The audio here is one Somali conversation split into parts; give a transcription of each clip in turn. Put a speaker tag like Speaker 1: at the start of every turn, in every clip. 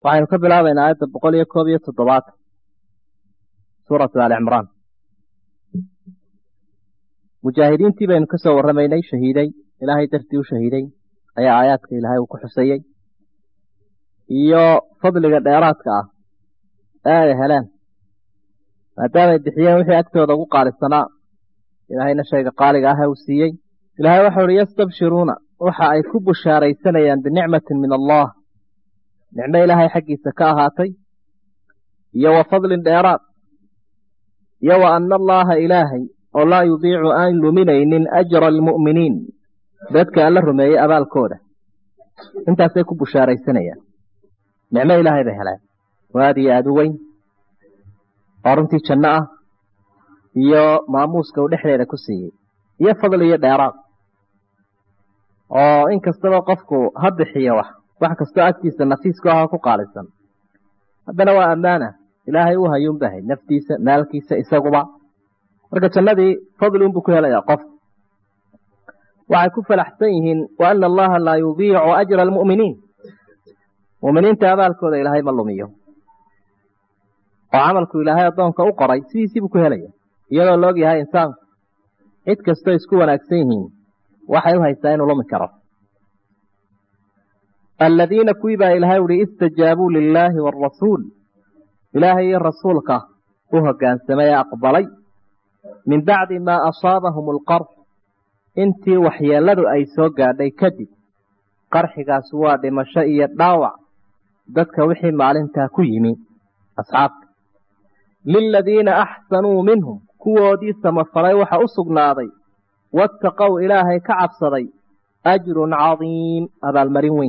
Speaker 1: waxaynu ka bilaabaynaa aayadda boqol iyo koob iyo toddobaatan suuratu aali cimraan mujaahidiintii baynu ka soo warramaynay shahiiday ilaahay dartii u shahiiday ayaa aayaadka ilaahay uu ku xusayey iyo fadliga dheeraadka ah ee ay heleen maadaamay bixiyeen wixii agtooda ugu qaalisanaa ilaahayna shayga qaaliga ah ee uu siiyey ilaahay waxau uhi yastabshiruuna waxa ay ku bushaaraysanayaan binicmatin min allah nicmo ilaahay xaggiisa ka ahaatay iyo wa fadlin dheeraad iyo wa ana allaha ilaahay oo laa yudiicu aan luminaynin ajra almu'miniin dadka alla rumeeyey abaalkooda intaasay ku bushaaraysanayaan nicmo ilaahay bay heleen oo aad iyo aada u weyn oo runtii janno ah iyo maamuuska uu dhexdeeda ku siiyey iyo fadli iyo dheeraad oo in kastaba qofku ha bixiyo wax wax kastoo agtiisa nafiisku ah oo ku qaalisan haddana waa ammaana ilaahay u hayuunbahay naftiisa maalkiisa isaguba marka jannadii fadli unbuu ku helayaa qof waxay ku falaxsan yihiin wa ana allaha laa yudiicu ajra almu'miniin mu'miniinta abaalkooda ilaahay ma lumiyo oo camalku ilaahay addoonka u qoray sidiisiibuu ku helaya iyadoo la og yahay insaanku cid kastoo isku wanaagsan yihiin waxay u haystaa inuu lumi karo aladiina kuwii baa ilaahay uhi istajaabuu lilaahi waarasuul ilaahay iyo rasuulka u hoggaansamay ee aqbalay min bacdi maa asaabahum alqarx intii waxyeelladu ay soo gaadhay kadib qarxigaas waa dhimasho iyo dhaawac dadka wixii maalintaa ku yimi asxaabta liladiina axsanuu minhum kuwoodii samafalay waxa u sugnaaday waataqow ilaahay ka cabsaday ajrun cadiim abaalmarin weyn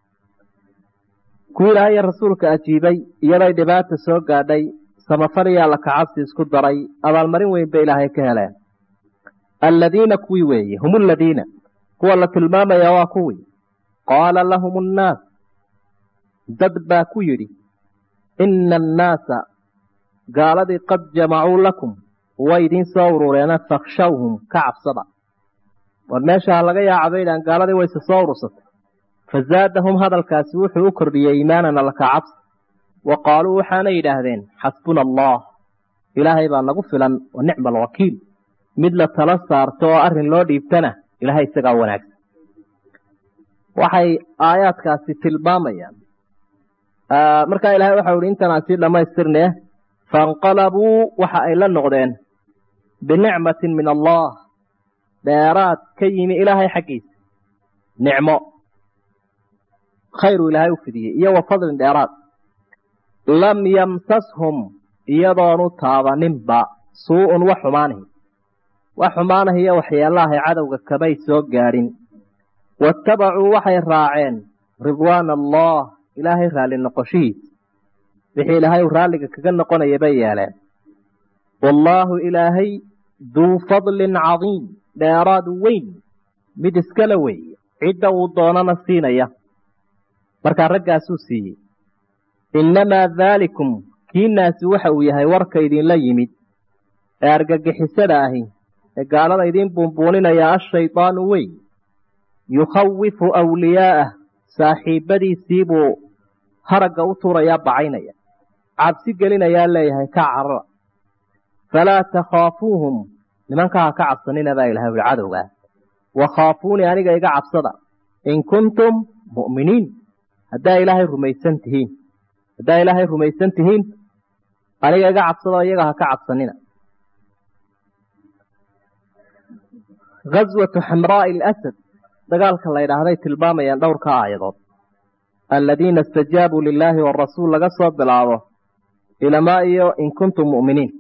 Speaker 1: kuwii ilaahay iyo rasuulka ajiibay iyaday dhibaata soo gaadhay samafal iyo alla kacabsi isku daray abaalmarin weyn bay ilaahay ka heleen alladiina kuwii weeye hum aladiina kuwa la tilmaamaya waa kuwii qaala lahum annaas dad baa ku yidhi ina annaasa gaaladii qad jamacuu lakum way idiin soo urureena fakhshawhum ka cabsada war meesha laga yaacaba idhaan gaaladii wayse soo urursatay fazaadahum hadalkaasi wuxuu u kordhiyey iimaanan alla ka cabsi wa qaaluu waxaanay yidhaahdeen xasbuna allah ilaahay baa nagu filan wa nicma alwakiil mid la tala saarto oo arrin loo dhiibtana ilaahay isagaa wanaagsan waxay aayaadkaasi tilmaamayaan markaa ilahay waxau ihi intanaa sii dhammaystirnee fainqalabuu waxa ay la noqdeen binicmatin min allah dheeraad ka yimi ilaahay xaggiisa nicmo khayru ilaahay u fidiyey iyo wa fadlin dheeraad lam yamsashum iyadoonu taabaninba suu-un wax xumaanahi wax xumaanahiyo waxyeelahay cadowga kamay soo gaadhin waattabacuu waxay raaceen ridwaana allah ilaahay raalli noqoshihiisa wixii ilaahay uu raalliga kaga noqonaya bay yeeleen wallaahu ilaahay duu fadlin cadiim dheeraad weyn mid iskala weeye cidda uu doonana siinaya markaa raggaasuu siiyey innamaa daalikum kiinaasi waxa uu yahay warka idinla yimid ee argagixisada ahi ee gaalada idiin buunbuuninaya ashaydaanu wey yukhawifu awliyaa'ah saaxiibbadiisiibuu haragga u tuurayaa bacaynaya cabsi gelinayaa leeyahay ka carara falaa takhaafuuhum nimankaa ha ka cabsanina baa ilahay uli cadowgaa wakhaafuunii aniga iga cabsada in kuntum mu'miniin haddaa ilaahay rumaysan tihiin haddaa ilaahay rumaysan tihiin aniga iga cabsadoo iyaga ha ka cabsanina gaswatu xamraa'i alasad dagaalka la ydhaahday tilmaamayaan dhowrka aayadood aladiina istajaabuu lilaahi warasuul laga soo bilaabo ilamaa iyo in kuntum mu'miniin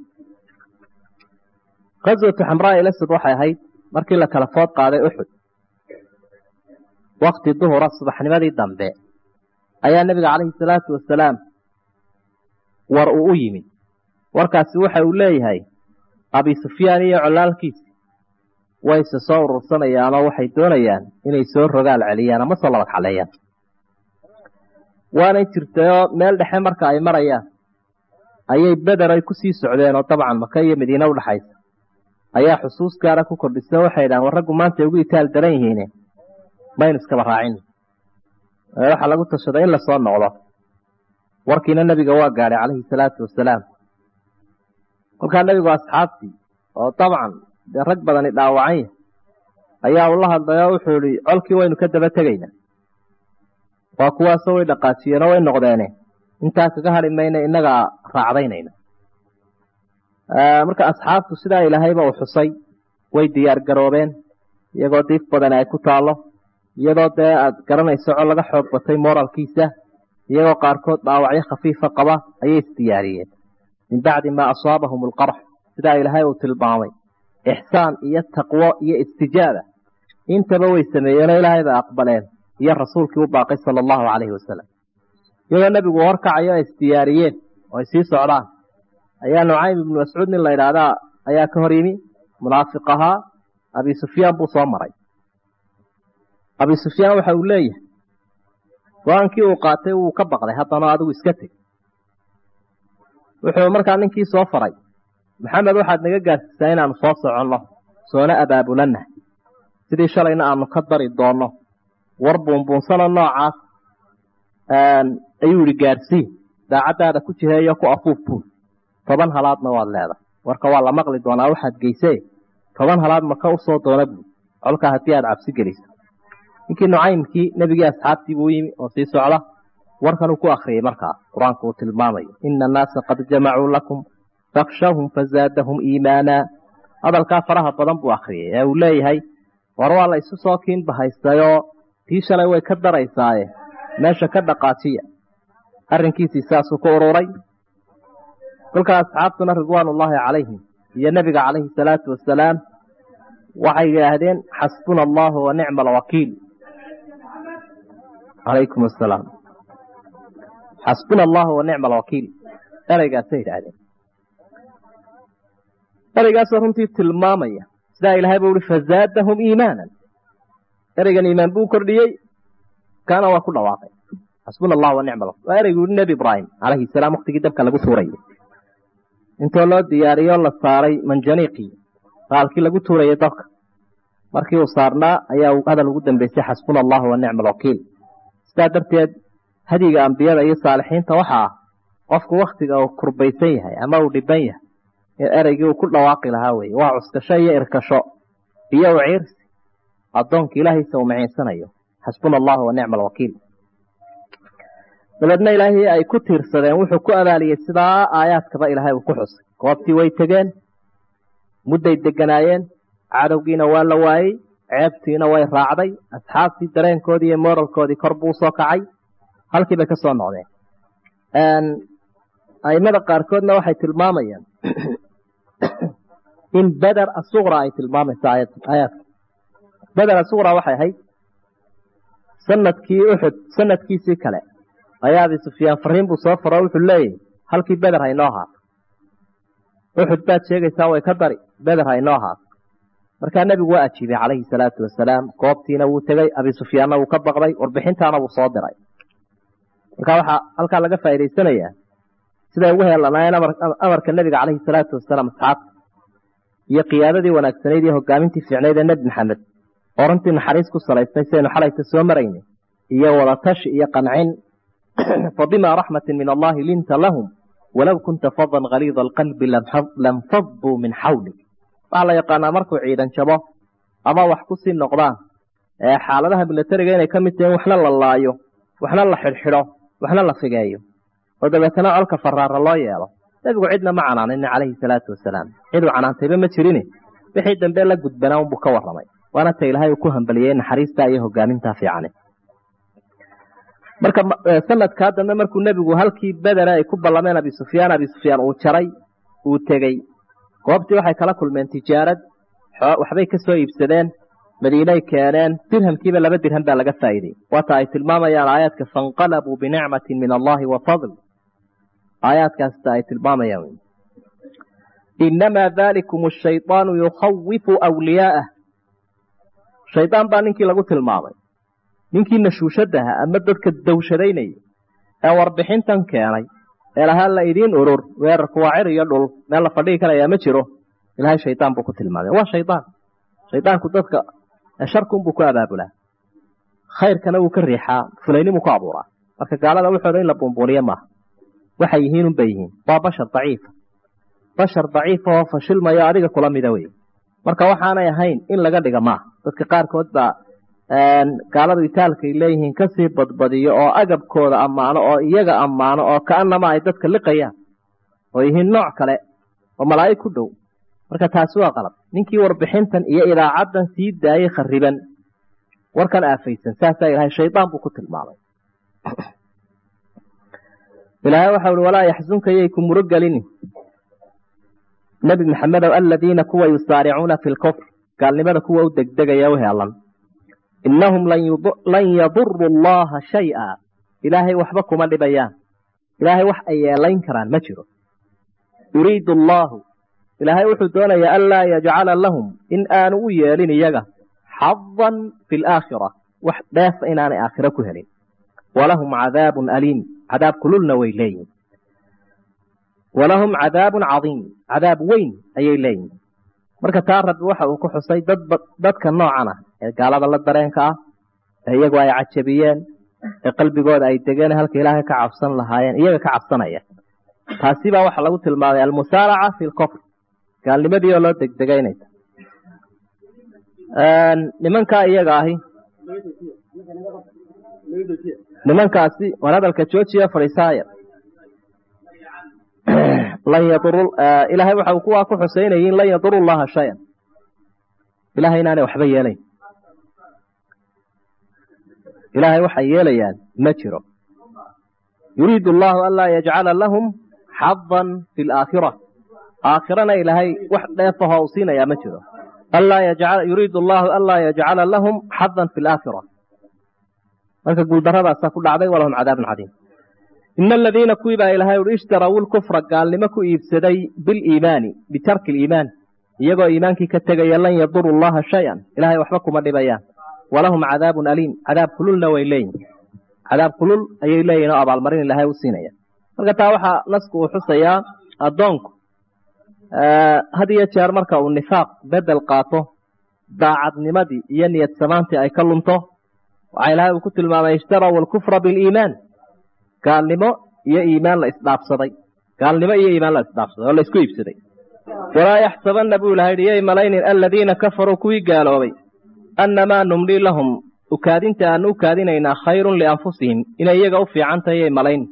Speaker 1: gaswatu xamraa'i alasad waxay ahayd markii la kala food qaaday uxud wakti duhura subaxnimadii dambe ayaa nebiga calayhi salaatu wasalaam war uu u yimid warkaasi waxa uu leeyahay abi sufyaan iyo colaalkiisi wayse soo urursanayaanoo waxay doonayaan inay soo rogaal celiyaan ama soo labad xaleeyaan waanay jirtayoo meel dhexe marka ay marayaan ayay beder ay kusii socdeen oo dabcan maka iyo madiine udhaxaysa ayaa xusuus gaara ku kordhisa waxay dhahan war raggu maanta ay ugu itaal daran yihiine maynu iskaba raacin waxaa lagu tashaday in lasoo noqdo warkiina nebiga waa gaadhay calayhi salaatu wasalaam kolkaa nebigu asxaabtii oo dabcan dee rag badani dhaawacan yahay ayaa ula hadlay oo wuxuu ihi colkii waynu ka daba tegaynaa waa kuwaasoo way dhaqaajiyeenoo way noqdeene intaa kaga hadhi mayna innagaa raacdaynayna marka asxaabtu sidaa ilaahayba uu xusay way diyaar garoobeen iyagoo diif badani ay ku taallo iyadoo dee aad garanayso col laga xoog batay moralkiisa iyagoo qaarkood dhaawacyo khafiifa qaba ayay isdiyaariyeen min bacdi maa asaabahum alqarx sidaa ilaahay uu tilmaamay ixsaan iyo taqwo iyo istijaaba intaba way sameeyeenoo ilaahay bay aqbaleen iyo rasuulkii u baaqay sala allahu calayhi wasalam iyagoo nebigu horkacayo ay isdiyaariyeen oo ay sii socdaan ayaa nucaym ibnu mascuud nin la idhaahdaa ayaa ka hor yimi munaafiq ahaa abi sufyaan buu soo maray abi sufyaan waxa uu leeyahay go-aankii uu qaatay wuu ka baqday haddana adigu iska teg wuxuu markaa ninkii soo faray maxamed waxaad naga gaarsiisaa inaanu soo soconno soona abaabulannahay sidii shalayna aanu ka dari doonno war buunbuunsano noocaas ayuu ihi gaarsii daacaddaada ku jiheeyo ku afuuf buul toban halaadna waad leedahay warka waa la maqli doonaa waxaad geysee toban halaad maka usoo doona buul colkaa haddii aad cabsi geliso ninkii nucaymkii nebigii asxaabtii buu yimi oo sii socda warkanuu ku akriyey markaa qur-aanku uu tilmaamayo ina annaasa qad jamacuu lakum fakshawhum fazaadahum iimaana hadalkaa faraha badan buu akriyey ee uu leeyahay war waa la isu soo kiinbahaystayoo tii shalay way ka daraysaaye meesha ka dhaqaajiya arrinkiisii saasuu ku ururay kolkaa asxaabtuna ridwaanullaahi calayhim iyo nebiga calayhi salaatu wasalaam waxay yidhaahdeen xasbuna allahu wa nicma alwakiil calaykum asalaam xasbuna allahu wa nicma alwakiil ereygaasay yidhaahdeen ereygaasoo runtii tilmaamaya sidaa ilaahay buu uhi fazaadahum iimaanan ereygan iimaan buu kordhiyey kaana waa ku dhawaaqay xasbuna allah wa nicma waa ereygu uhi nebi ibraahim calayhi salaam waktigii dabka lagu tuurayay intoo loo diyaariyo la saaray manjaniiqii qaalkii lagu tuurayay dabka markii uu saarnaa ayaa hadal ugu dambeysay xasbuna allahu wa nicma alwakiil sidaa darteed hadiga ambiyada iyo saalixiinta waxa ah qofku waktiga uu kurbaysan yahay ama uu dhiban yahay ee ereygii uu ku dhawaaqi lahaa weye waa cuskasho iyo irkasho iyo u ciirsi addoonka ilaahiisa uu maciinsanayo xasbuna allahu wa nicma alwakiil dabeedna ilaahii ay ku tiirsadeen wuxuu ku abaaliyey sidaa aayaadkaba ilaahay uu ku xusay goobtii way tegeen mudday deganaayeen cadowgiina waa la waayey ceebtiina way raacday asxaabtii dareenkoodii iyo moralkoodii kor buu soo kacay halkii bay ka soo noqdeen aimada qaarkoodna waxay tilmaamayaan in beder asuqra ay tilmaamayso aayaadka beder asuqra waxay ahayd sanadkii uxud sanadkiisii kale ayaa abi sufyaan fariin buu soo faro wuxuu leeyahy halkii beder haynoo ahaato uxud baad sheegaysaa way ka dari beder haynoo ahaato markaa nebigu waa ajiibay calayhi salaatu wasalaam goobtiina wuu tegey abi sufyaanna wuu ka baqday warbixintaana wuu soo diray markaa waxaa halkaa laga faa'idaysanayaa siday ugu heelanaayeen amarka nebiga calayhi salaatu wasalaam asxaabta iyo qiyaadadii wanaagsanayd iyo hogaamintii fiicnayd ee nebi maxamed oo runtii naxariis ku salaysnay sidaynu xalayta soo maraynay iyo wadatashi iyo qancin fabimaa raxmatin min allahi linta lahum walow kunta fadan haliida alqalbi lamfaduu min xawlik waxaa la yaqaanaa markuu ciidan jabo ama wax ku sii noqdaan xaaladaha milatariga inay ka mid tahin waxna la laayo waxna la xidhxidho waxna la figeeyo oo dabeetana colka faraara loo yeelo nebigu cidna ma canaanin calayhi salaatu wasalaam ciduu canaantayba ma jirin wixii dambe la gudbanaa unbuu ka warramay waana ta ilaahay uu ku hambaliyey naxariistaa iyo hogaamintaa fiicane marka sanadkaa dambe markuu nebigu halkii bedera ay ku ballameen abi sufyaan abi sufyaan uu jaray uu tegey goobtii waxay kala kulmeen tijaarad waxbay ka soo iibsadeen madiinay keeneen dirhamkiiba laba dirham baa laga faa'iidey waata ay tilmaamayaan aayaadka fainqalabuu binicmatin min allahi wa fadl aayaadkaasta ay tilmaamayaan inamaa dalikum ashayطaanu yukhawifu wliyaa'ah shaydaan baa ninkii lagu tilmaamay ninkii nashuushadaha ama dadka dawshadaynayay ee warbixintan keenay ee lahaa la idiin urur weerarku waa cir iyo dhul meel la fadhigi karayaa ma jiro ilahay shaydaan buu ku tilmaamay waa shaydaan shaydaanku dadka sharkunbuu ku abaabulaa khayrkana wuu ka riixaa fulaynimuu ku abuuraa marka gaalada wuxooda in la buunbuuniye maaha waxay yihiin unbay yihiin waa bashar daciifa bashar daciifa oo fashilmayo adiga kula mida wey marka waxaanay ahayn in laga dhiga maaha dadka qaarkood baa gaaladu itaalkaay leeyihiin kasii badbadiyo oo agabkooda ammaano oo iyaga ammaano oo kaanama ay dadka liqayaan oo yihiin nooc kale oo malaa'ig ku dhow marka taasi waa qalab ninkii warbixintan iyo idaacaddan sii daayey khariban warkan aafaysan saasaa ilahay shaydaan buu ku tilmaamay ilaahay waxau uhi walaa yaxsunka yay ku muro gelini nebi maxamedow aladiina kuwa yusaaricuuna fi lkufr gaalnimada kuwa u degdegaya u heelan innahum lan yaduru allaha shay-a ilaahay waxba kuma dhibayaan ilaahay wax ay yeelayn karaan ma jiro yuriidu allaahu ilaahay wuxuu doonayaa anlaa yajcala lahum in aanu u yeelin iyaga xadan fi laakhira wax dheefa inaanay aakhiro ku helin walahum cadaabun aliim cadaab kululna way leeyihin walahum cadaabun cadiim cadaab weyn ayay leeyihin marka taa rabbi waxa uu ku xusay dadba dadka noocan ah ee gaalada la dareenka ah ee iyagu ay cajabiyeen ee qalbigooda ay degeen halka ilaahay ka cabsan lahaayeen iyaga ka cabsanaya taasi baa waxaa lagu tilmaamay almusaaraca fi lkofr gaalnimadii oo loo degdegaynaysa nimankaa iyaga ahi nimankaasi war hadalka joojiya fadhiisaaya lan yaduru ilaahay waxa uu kuwaa ku xusaynayiin lan yaduru llaha shayan ilahay inaanay waxba yeelayn ilaahay waxay yeelayaan ma jiro yuriidu allahu anlaa yajcala lahum xadan fi laakhira aakhirana ilaahay wax dheefahoo u siinayaa ma jiro yuriidu allahu anlaa yajcala lahum xadan fi laakhira marka guuldaradaasaa ku dhacday walahum cadaabun cadiim ina aladiina kuwii baa ilahay uhi ishtaraw lkufra gaalnimo ku iibsaday biliimaani bitarki liimaan iyagoo iimaankii ka tegaya lan yaduru llaha shay-an ilahay waxba kuma dhibayaan walahum cadaabun aliim cadaab kululna way leeyihin cadaab kulul ayay leeyihin oo abaalmarin ilaahay u siinaya marka taa waxaa nasku uu xusayaa addoonku had iyo jeer marka uu nifaaq bedel qaato daacadnimadii iyo niyad samaantii ay ka lunto waxaa ilaahay uu ku tilmaamay ishtaraw alkufra biliimaan gaalnimo iyo iimaan la isdhaafsaday gaalnimo iyo iimaan la isdhaafsaday oo la isku iibsaday walaa yaxsabanna buu ilahay yidhi yay malaynin aladiina kafaruu kuwii gaaloobay annamaa numlii lahum ukaadinta aanu u kaadinaynaa khayrun lianfusihim inay iyaga u fiican tahay yay malayn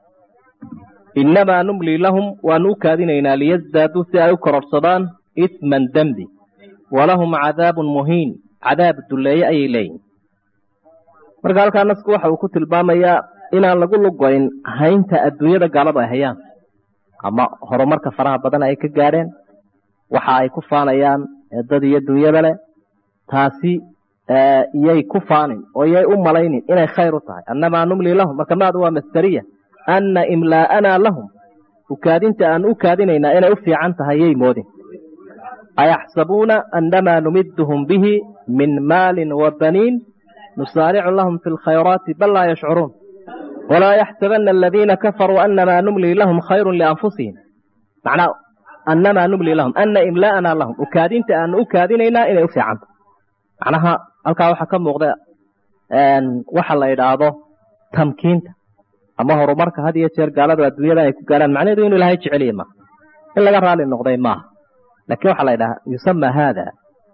Speaker 1: innamaa numlii lahum waanu u kaadinaynaa liyasdaaduu si ay u kororsadaan isman dembi walahum cadaabun muhiin cadaab dulleeye ayay leeyihin marka halkaa nasku waxa uu ku tilmaamayaa inaan lagu lugoyn haynta adduunyada gaaladu ay hayaan ama horumarka faraha badan ay ka gaadheen waxa ay ku faanayaan dad iyo dunyada leh taasi iyay ku faanin oo iyay u malaynin inay khayr u tahay annamaa numlii lahum marka maadu waa masdariya anna imlaa'anaa lahum ukaadinta aan u kaadinaynaa inay u fiican tahay yay moodin ayaxsabuuna annamaa numiduhum bihi min maalin wa baniin nusaaricu lahum fi lkhayraati bal laa yashcuruun walaa yaxsabana aladiina kafaruu annamaa numlii lahum khayrun lianfusihim macnaa annamaa numlii lahum anna imlaa'anaa lahum ukaadinta aanu u kaadinaynaa inay u fiican tahay macnaha halkaa waxaa ka muuqda waxa la idhaahdo tamkiinta ama horumarka had iyo jeer gaaladu adduunyada ay ku gaarhaan macnaheedu inu ilahay jeceliye maaha in laga raali noqday maaha lakin waxaa la ydhaha yusama hada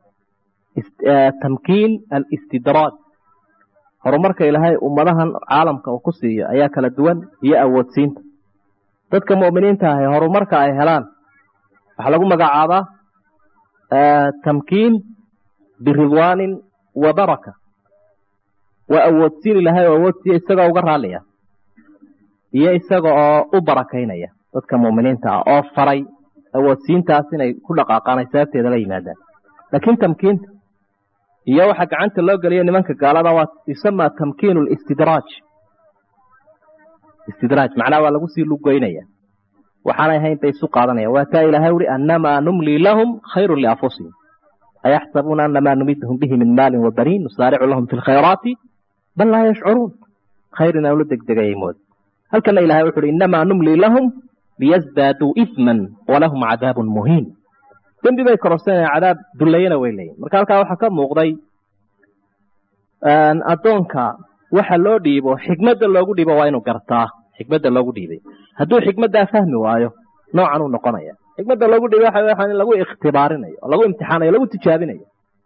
Speaker 1: tamkiin alistidraaj horumarka ilaahay ummadahan caalamka uu ku siiyo ayaa kala duwan iyo awoodsiinta dadka mu'miniinta ahi horumarka ay helaan waxaa lagu magacaabaa tamkiin biridwaanin wa baraka waa awoodsiin ilaahay oo awoodsiiya isagoo uga raaliya iyo isaga oo u barakaynaya dadka mu'miniinta ah oo faray awoodsiintaas inay ku dhaqaaqaan ay sababteeda la yimaadaan laakiin tamkiinta iyo waxa gacanta loo geliya nimanka gaalada waa yusama tamkiin listidraaj istidraaj macnaha waa lagu sii lugoynaya waxaanay ahayn bay isu qaadanayaan waa taa ilaahay uhi annamaa numlii lahum khayrun lianfusihim ayaxsabuuna annamaa numidhum bihi min maalin wa baniin nusaaricu lahum fi lkhayraati bal laa yashcuruun khayr inaan ula degdegayay mood halkana ilahay wuxu uhi innamaa numlii lahum liyasdaaduu isman walahum cadaabun muhiin dembi bay kororsanayaan cadaab dullayana way leeyihin marka halkaa waxaa ka muuqday addoonka waxa loo dhiibo xikmadda loogu dhiibo waa inuu gartaa xikmadda loogu dhiibay hadduu xikmaddaa fahmi waayo noocan uu noqonaya xikmadda lagu dhigay waxa waa in lagu ikhtibaarinayo oo lagu imtixaanayo lagu tijaabinayo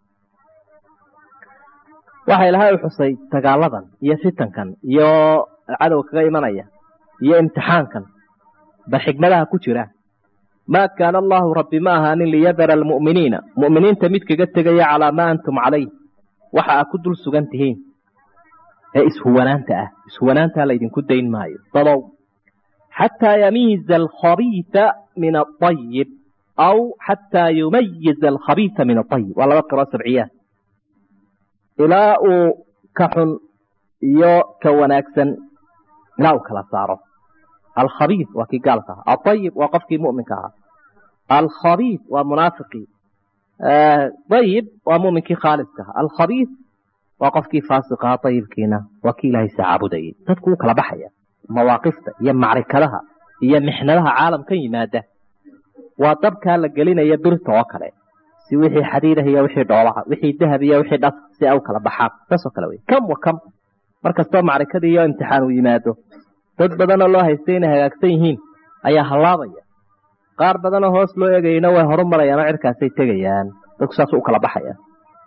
Speaker 1: waxa ilahay u xusay dagaaladan iyo fitankan iyo cadow kaga imanaya iyo imtixaankan ba xikmadaha ku jira maa kaana allahu rabbi ma ahaanin liyadara almu'miniina mu'miniinta mid kaga tegaya calaa maa antum calayh waxa aa ku dul sugan tihiin ee ishuwanaanta ah ishuwanaantaa laydinku dayn maayo dadow xataa yamiiza alkhabiisa min aayib aw xataa yumayiza alkhabiisa min aayib waa laba qiro sabciyaa ilaa uu ka xun iyo ka wanaagsan ilaa uu kala saaro alkhabiis waa kii gaalka aha aayib waa qofkii muminka ahaa alkhabiis waa munaafiqii ayib waa muminkii khaaliska aha alkhabiis waa qofkii faasiqaha ayibkiina waa kii ilaahay sacaabudayay dadku wuu kala baxaya mawaaqifta iyo macrikadaha iyo mixnadaha caalamkan yimaada waa dabkaa la gelinaya birta oo kale si wixii xadiidah iyo wixii dhoolaha wixii dahab iyo wixii dhas si ay u kala baxaan saasoo kale wey kam wa kam markastoo macrikadii iyo imtixaan uu yimaado dad badanoo loo haystay inay hagaagsan yihiin ayaa hallaabaya qaar badanoo hoos loo eegayna way horu marayaan oo cirkaasay tegayaan dadku saas u kala baxayaan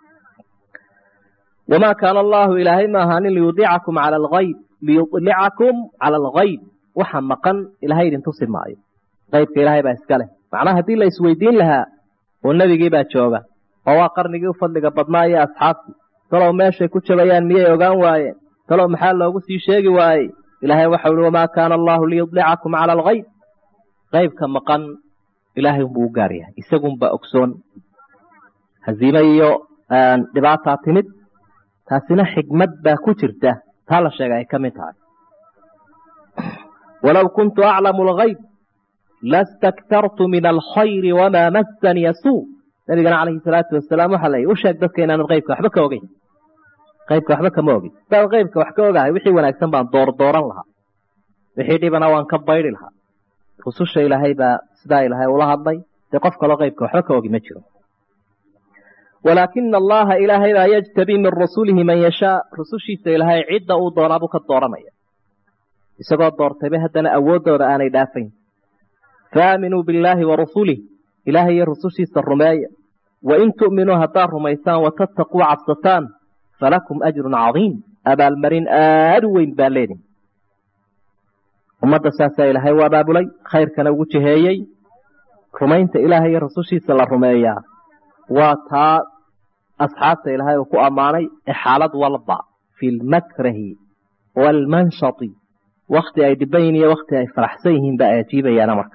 Speaker 1: wamaa kaana allaahu ilaahay ma ahaanin liyudiicakum cala algayb liyudlicakum cala algayb waxa maqan ilahay idin tusi maayo qaybka ilaahay baa iska leh macnaha haddii la isweydiin lahaa oo nebigii baa jooga oo waa qarnigii u fadliga badnaa iyo asxaabtii talow meeshay ku jabayaan miyay ogaan waayeen talow maxaa loogu sii sheegi waayey ilaahay waxau ihi wamaa kaana allaahu liyudlicakum cala algayb qaybka maqan ilaahay unbuu u gaar yahay isagunbaa ogsoon haziime iyo dhibaataa timid taasina xikmad baa ku jirta taa la sheega ay ka mid tahay walow kuntu aclamu algayb lastaktartu min alkhayri wamaa massaniya suu nabigana calayhi salaatu wasalaam waxaa layihi u sheeg dadka inaanad qaybka waxba ka ogeyn qaybka waxba kama ogin hadaad qaybka wax ka ogahay wixii wanaagsan baan doordooran lahaa wixii dhibana waan ka baydi lahaa rususha ilaahay baa sidaa ilaahay ula hadlay dee qof kaloo qaybka waxba ka ogi ma jiro walaakina allaha ilaahay baa yajtabii min rasulihi man yashaa rusushiisa ilaahay cidda uu doonaabuu ka dooranaya isagoo doortayba haddana awooddooda aanay dhaafayn faaminuu billaahi wa rasulih ilaahay iyo rusushiisa rumeeya wain tu'minuu haddaad rumaysaan watattaquu cabsataan falakum ajrun cadiim abaalmarin aada u weyn baa leedin ummadda saasaa ilaahay u abaabulay khayrkana ugu jiheeyey rumaynta ilaahay iyo rusushiisa la rumeeyaa waa taa asxaabta ilaahay uu ku ammaanay ee xaalad walba fi lmakrahi waalmanshati wakti ay dhiban yihin iyo wakti ay faraxsan yihiin ba ay ajiibayaana marka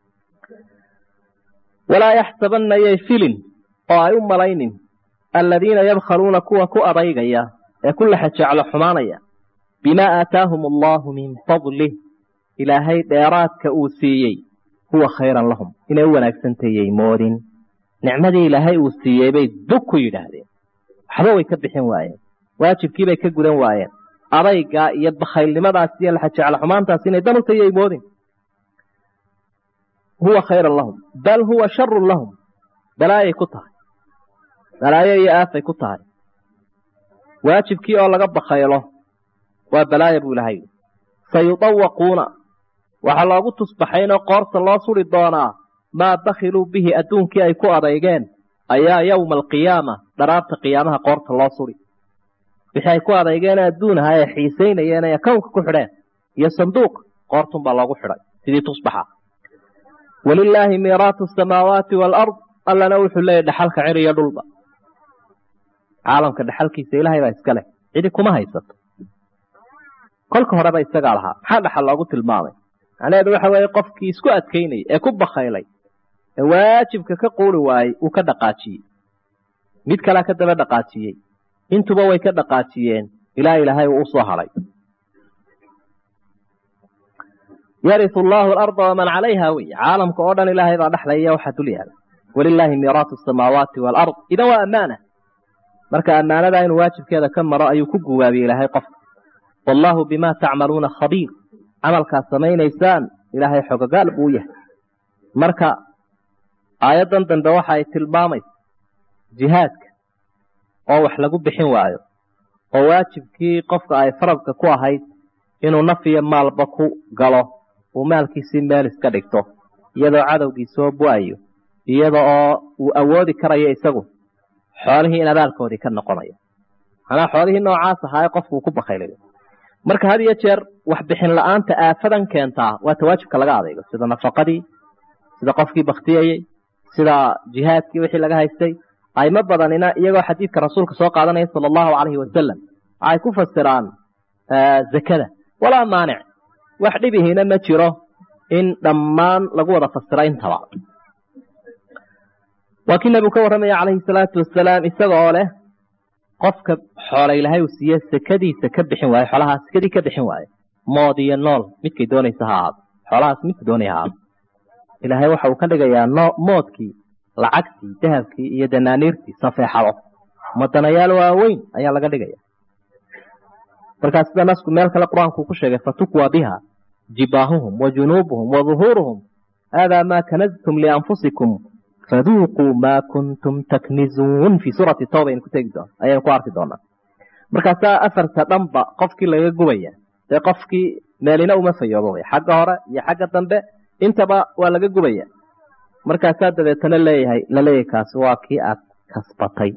Speaker 1: walaa yaxsabanna yay filin oo ay u malaynin aladiina yabkhaluuna kuwa ku adaygaya ee ku laxajeclo xumaanaya bimaa aataahum allahu min fadlih ilaahay dheeraadka uu siiyey huwa khayran lahum inay u wanaagsantayay moodin nicmadii ilaahay uu siiyey bay dug ku yidhaahdeen waxba way ka bixin waayeen waajibkiibay ka gudan waayeen adaygaa iyo bakhaylnimadaas iyo laxajeclo xumaantaas inay dan u tayay moodin huwa khayran lahum bal huwa sharun lahum balaayay ku tahay balaayo iyo aafay ku tahay waajibkii oo laga bakhaylo waa balaaya buu ilahay sayudawaquuna waxaa loogu tusbaxaynoo qoorta loo suri doonaa maa bakhiluu bihi adduunkii ay ku adeygeen ayaa yowma alqiyaama dharaarta qiyaamaha qoorta loo suri wixii ay ku adeygeen adduun aha ee xiisaynayeen ee kownka ku xidheen iyo sanduuq qoortunbaa loogu xidhay sidii tusbaxa walilaahi miiraatu asamaawaati waalard allana wuxuu leeyahy dhaxalka cir iyo dhulba caalamka dhaxalkiisa ilaahay baa iska leh cidi kuma haysato kolka horeba isagaa lahaa maxaa dhaxal loogu tilmaamay macnaheedu waxa weeye qofkii isku adkaynayay ee ku bakhaylay ee waajibka ka quuri waayey uu ka dhaqaajiyey mid kalea ka daba dhaqaajiyey intuba way ka dhaqaajiyeen ilaa ilaahay uu usoo hadhay yariu allaahu alarda waman calayha wey caalamka oo dhan ilaahay baa dhexlaya waxaa dul yaala walilaahi miiraatu asamaawaati waalard idan waa ammaana marka ammaanadaa inuu waajibkeeda ka maro ayuu ku guwaabiyey ilaahay qofka wallaahu bimaa tacmaluuna khabiir camalkaad samaynaysaan ilaahay xogagaal buu yahay marka aayaddan dambe waxa ay tilmaamaysa jihaadka oo wax lagu bixin waayo oo waajibkii qofka ay faradka ku ahayd inuu naf iyo maalba ku galo uu maalkiisii meel iska dhigto iyadoo cadowgii soo bu-ayo iyada oo uu awoodi karayo isagu xoolihii in abaalkoodii ka noqonayo manaa xoolihii noocaas ahaaye qofkuu ku bakaylayo marka had iyo jeer waxbixin la-aanta aafadan keentaa waa tawaajibka laga adaygo sida nafaqadii sida qofkii baktiyayey sida jihaadkii wixii laga haystay aymo badanina iyagoo xadiidka rasuulka soo qaadanaya sala allahu calayhi wasalam waxay ku fasiraan zakada walaa maanic wax dhibihiina ma jiro in dhammaan lagu wada fasiro intaba waa kii nebigu ka warramaya calayhi salaatu wasalaam isaga oo leh qofka xoola ilahay uu siiye sekadiisa ka bixin waayo xoolahaas sekadii ka bixin waayo mood iyo nool midkay doonaysa ha ahaado xoolahaas midka doonaya ha ahaado ilaahay waxa uu ka dhigayaa no moodkii lacagtii dahabkii iyo danaaniirtii safeexado madanayaal waaweyn ayaa laga dhigaya markaa sida nasku meel kale qur-aanku ku sheegay fatukwa biha jibaahuhum wa junuubuhum wa duhuuruhum haadaa maa kanaztum lianfusikum faduuquu maa kuntum taknizuun fii suurati tawba aynu ku tegi doon ayaynu ku arki doonaa markaasaa afarta dhanba qofkii laga gubaya dee qofkii meelina uma fayoobo way xagga hore iyo xagga dambe intaba waa laga gubaya markaasaa dabeetana leeyahay laleeyahay kaasi waa kii aad kasbatay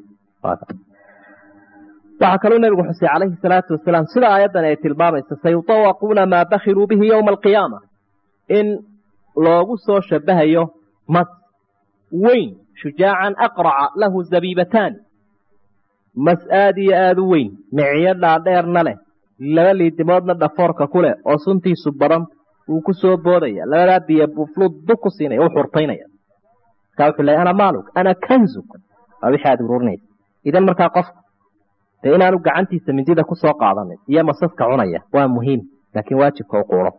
Speaker 1: waxaa kaluu nebigu xusay calayhi salaatu wasalaam sida aayaddan ay tilmaamaysa sayutawaquuna maa bakiluu bihi yowma alqiyaama in loogu soo shabahayo mas weyn shujaacan aqraca lahu zabiibataani mas aad iyo aada u weyn miciyo dhaadheerna leh laba liidimoodna dhafoorka ku leh oo suntiisu badan wuu ku soo boodaya labadaa biyo buflud dug ku siinaya u xurtaynaya markaa wuxuu leeyahy ana maaluk ana kanzuk waa wixii aada ururinaysa idan markaa qofku dee inaanu gacantiisa mindida ku soo qaadanin iyo masaska cunaya waa muhiim laakiin waajibka u quuro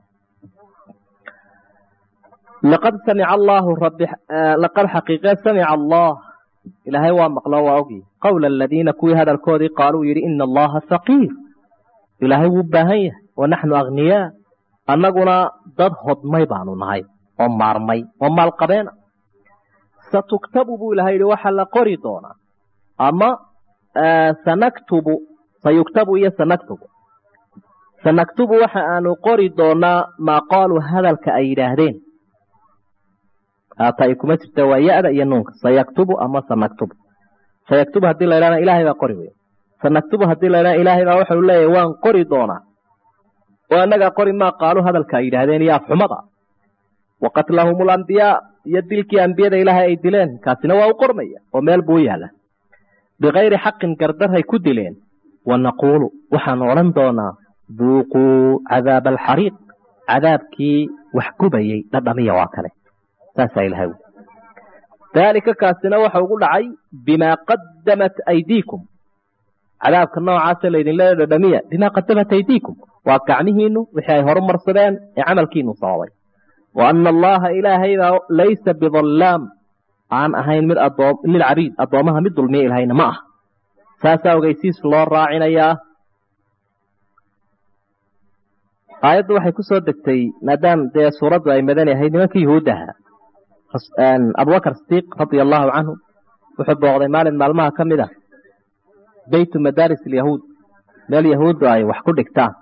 Speaker 1: laqad samica allaahu rabbi laqad xaqiiqe samica allah ilaahay waa maqlo waa ogyi qowla aladiina kuwii hadalkoodii qaaluu yidhi ina allaha faqiir ilaahay wuu baahan yahay wa naxnu akhniyaa annaguna dad hodmay baanu nahay oo maarmay oo maalqabeena satuktabu buu ilahay yihi waxaa la qori doonaa ama sanaktubu sayuktabu iyo sanaktubu sanaktubu waxa aanu qori doonaa maa qaaluu hadalka ay yidhaahdeen haata ay kuma jirta waa ya-da iyo nuunka sayaktubu ama sanaktubu sayaktubu haddii la ydhahna ilahay baa qori wey sanaktubu haddii la ydhahna ilaahay baa waxau leeyahy waan qori doonaa oo annagaa qori maa qaalu hadalka ay yidhaahdeen iyo afxumada wa qatlahum alambiyaa iyo dilkii ambiyada ilaahay ay dileen kaasina waa u qormaya oo meel buu u yaala bikayri xaqin gardarhay ku dileen wa naquulu waxaanu odhan doonaa duuquu cadaaba alxariiq cadaabkii wax gubayey dhadhamiya waa kale saasaa ilahay wi daalika kaasina waxa ugu dhacay bimaa qadamat aydiikum cadaabka noocaasa laydinle dhadhamiya bimaa qadamat aydiikum waa gacmihiinu wixii ay horu marsadeen ee camalkiinu sababay wa ana allaha ilaahaybaa laysa bidallaam aan ahayn mid adoom lilcabiid addoomaha mid dulmiya ilahayna ma ah saasaa ogeysiis loo raacinayaa aayaddu waxay ku soo degtay maadaam dee suuraddu ay madani ahayd nimankii yuhuuddaha abubakar sidiiq radia allahu canhu wuxuu booqday maalin maalmaha ka mid ah beytu madaaris alyahuud meel yahuuddu ay wax ku dhigtaan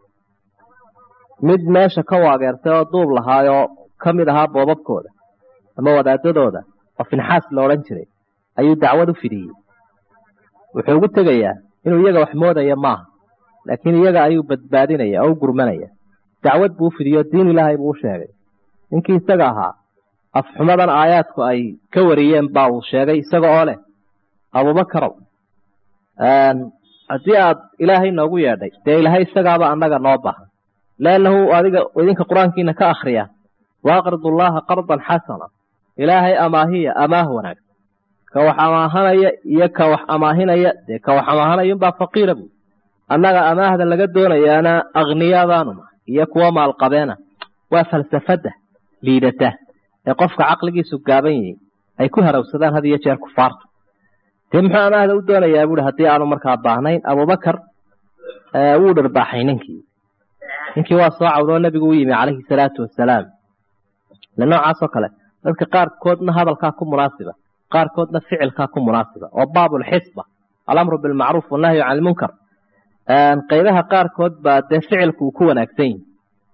Speaker 1: mid meesha ka waageertay oo duub lahaayoo ka mid ahaa boobabkooda ama wadaadadooda oo finxaas la odhan jiray ayuu dacwad u fidiyey wuxuu ugu tegayaa inuu iyaga wax moodaya maaha laakiin iyaga ayuu badbaadinaya oo u gurmanaya dacwad buu u fidiyo diin ilaahay buu u sheegay ninkii isaga ahaa afxumadan aayaadku ay ka wariyeen baa uu sheegay isaga oo leh abubakarow haddii aad ilaahay noogu yeedhay dee ilaahay isagaaba annaga noo bahan leannahu adiga idinka qur-aankiina ka akriya waaqrid ullaha qardan xasana ilaahay amaahiya amaah wanaagsan ka wax amaahanaya iyo ka wax amaahinaya dee ka wax amaahanaya unbaa faqiira bu annaga amaahda laga doonayaana akhniyadaanu nahay iyo kuwa maalqabeena waa falsafadda liidata ee qofka caqligiisu gaaban yahay ay ku harawsadaan had iyo jeer kufaarta dee muxuu amaahda u doonayaa buui haddii aanu markaa baahnayn abubakar wuu dharbaaxay ninkii ninkii waa soo cawdoo nebigu u yimi calayhi salaatu wasalaam le noocaasoo kale dadka qaarkoodna hadalkaa ku munaasiba qaarkoodna ficilkaa ku munaasiba oo baabulxisba alamru bilmacruuf wannahyu can ilmunkar qaybaha qaarkood baa dee ficilku uu ku wanaagsan yihi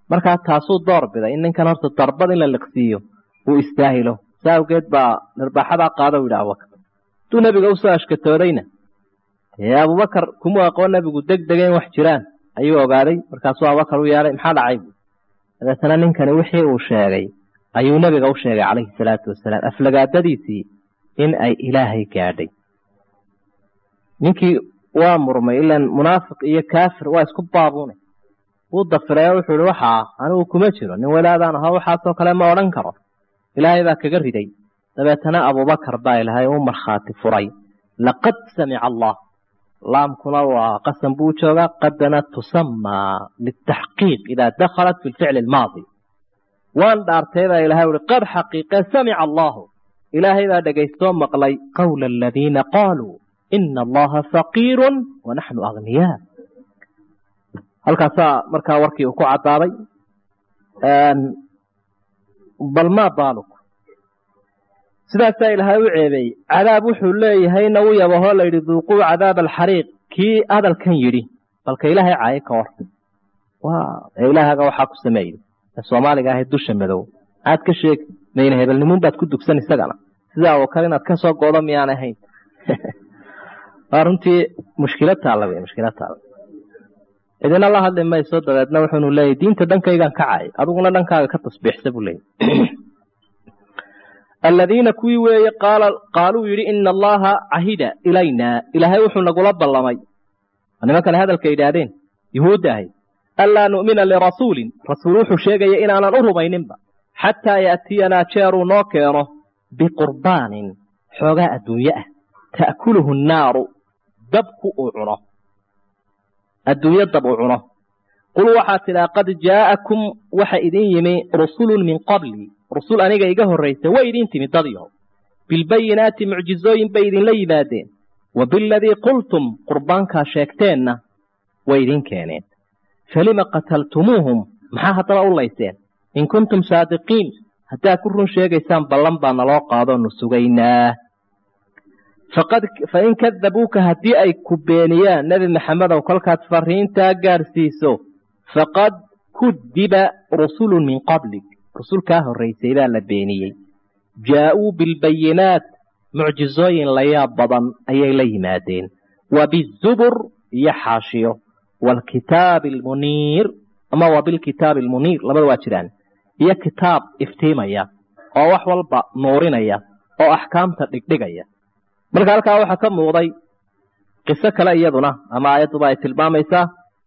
Speaker 1: markaa taasuu door biday in ninkan horta darbad in la liqsiiyo uu istaahilo saa awgeed baa dharbaaxadaa qaada u yidhi abubakar hadduu nebiga usoo ashkatoodayna dee abubakar kumuu aqoon nebigu deg dega in wax jiraan ayuu ogaaday markaasuu abubakar u yeedhay maxaa dhacay bu dabeetana ninkani wixii uu sheegay ayuu nebiga u sheegay calayhi salaatu wasalaam aflagaadadiisii in ay ilaahay gaadhay ninkii waa murmay ilan munaafiq iyo kaafir waa isku baabuune wuu dafiray wuxuu ihi waxaa anigu kuma jiro nin walaadaan aho waxaasoo kale ma odhan karo ilaahay baa kaga riday dabeetana abubakar baa ilaahay u markhaati furay laqad samica allah laamkuna waa qasam buu joogaa qadana tusamaa litaxqiiq idaa dakhalat fi lficli almaadi waan dhaartay baa ilahay uhi qad xaqiiqe samica allahu ilaahay baa dhegaystoo maqlay qawla aladiina qaaluu ina allaha faqiiru wanaxnu agniyaa halkaasaa markaa warkii uu ku caddaaday bal maa baaluk sidaasaa ilaahay u ceebeeyey cadaab wuxuu leeyahayna u yabahoo layidhi duuquu cadaab alxariiq kii hadalkan yidhi balka ilaahay caayo ka war ee ilaahaga waxaa ku sameeyey ee soomaaliga ahayd dusha madow aad ka sheegi mayna hebelnimuun baad ku dugsan isagana sidaa oo kale inaad ka soo goodo miyaan ahayn waa runtii mushkilad taalla wey mushkilad taalla idina la hadli mayso dabeedna wuxuunu leeyahy diinta dhankaygaan ka caayay adiguna dhankaaga ka tasbiixsa buu leeyay aladiina kuwii weeye qaaluu yidhi ina allaha cahida ilayna ilaahay wuxuu nagula ballamay nimankale hadalka yidhaahdeen yuhuudda ahayd anlaa nu'mina lirasuulin rasuul wuxuu sheegaya inaanan u rumayninba xataa ya'tiyanaa jeeruu noo keeno biqurbaanin xoogaa adduunye ah ta'kuluhu nnaaru dabku uu cuno adduunyo dab uu cuno qul waxaa tidhaa qad jaa'akum waxa idin yimi rusulun min qabli rusul aniga iga horraysa way idin timi dadyaho bilbayinaati mucjizooyin bay idinla yimaadeen wa biladii qultum qurbaankaa sheegteenna way idin keeneen falima qataltumuuhum maxaa haddaba u layseen in kuntum saadiqiin haddaad ku run sheegaysaan ballan baa naloo qaadoonu sugaynaa fain kadabuuka haddii ay ku beeniyaan nebi maxamedow kolkaad fariintaa gaadhsiiso faqad kudiba rusulun min qablig rusul kaa horraysay baa la beeniyey jaa'uu bilbayinaat mucjizooyin layaab badan ayay la yimaadeen wa bizubur iyo xaashiyo waalkitaabi almuniir ama wa bilkitaabi almuniir labada waa jiraan iyo kitaab iftiimaya oo wax walba nuurinaya oo axkaamta dhigdhigaya marka halkaa waxaa ka muuqday qiso kale iyaduna ama aayadduba ay tilmaamaysaa